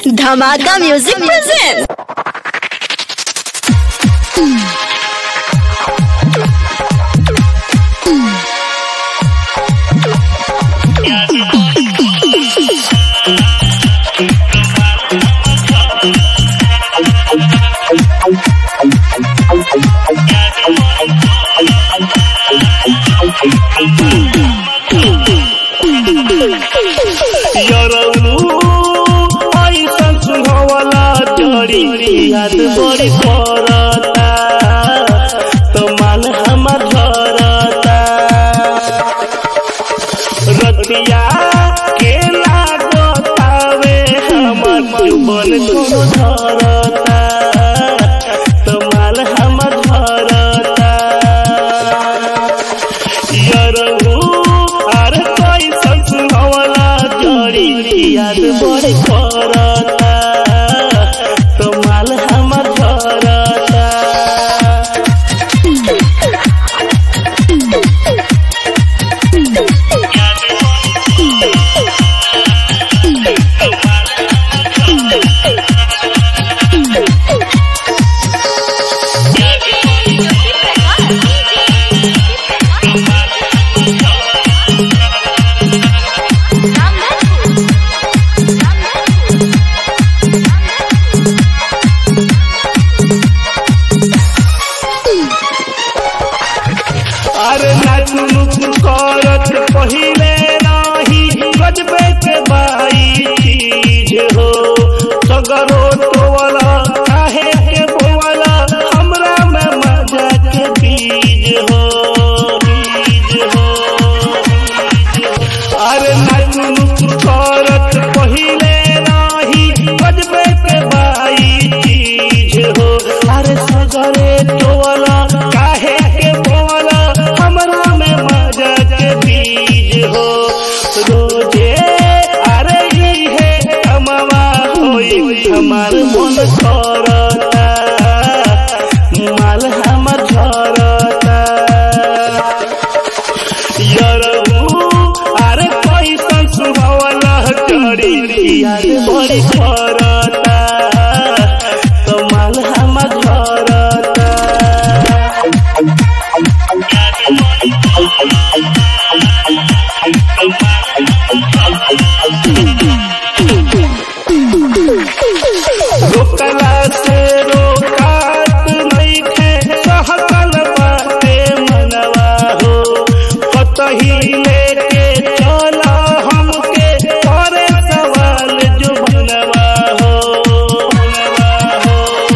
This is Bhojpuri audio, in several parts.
धमाका म्यूजिक प्रेजेंट यरौनु ऐसन सुहावला जड़ी याद बड़ी पड़ता तो मान हमर झरता रतिया के लागतावे हमर जुबन कोनो झरता तो मान हमर झरता यरहु आर कैसन सुहावला जड़ी याद बड़ी पड़ता तो माल हमर झरता अरे नाचुनुक करत पहिले नाही गजबे के बाई चीज हो सगरो टोवला काहे के बोवला हमरा में मजा के बीज हो बीज हो अरे नाचुनुक करत पहिले नाही गजबे के बाई चीज हो अरे सगरे टोवला काहे के बोवला हमरा में मजा के बीज हो रोजे अरे यही है अमवा होई हमार मन करता माल हमर झरता यरहु अरे कैसन सुहावला करी याद बड़ी पड़ता तो माल हमर झरता रोकला से रोकात नइखे सहकल बाटे मनवा हो कतही लेके चला हमके करे सवाल जो बनवा हो बनवा हो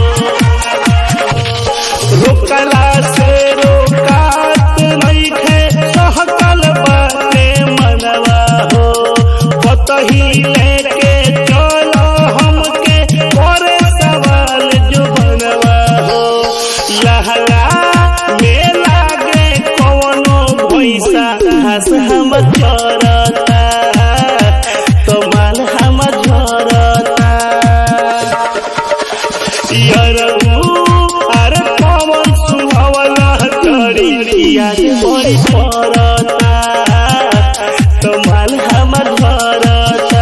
रोकला से रोकात नइखे सहकल बाटे मनवा हो कतही लेके चलो हमके करे सवाल जो बनवा हो लहला में लागे कवनो भैसा हंस हम चरता तो माल हम झरता यरहु अरे पवन सुहावला करी याद बड़ी पड़ता तो माल हमर झरता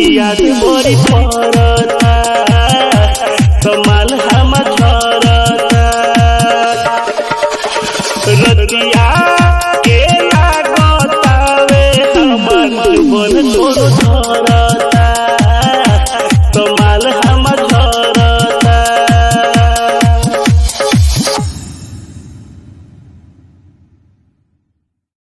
याद बड़ी पड़ता कमाल हम झरता रतिया के लागतावे हमर जुबन तोरो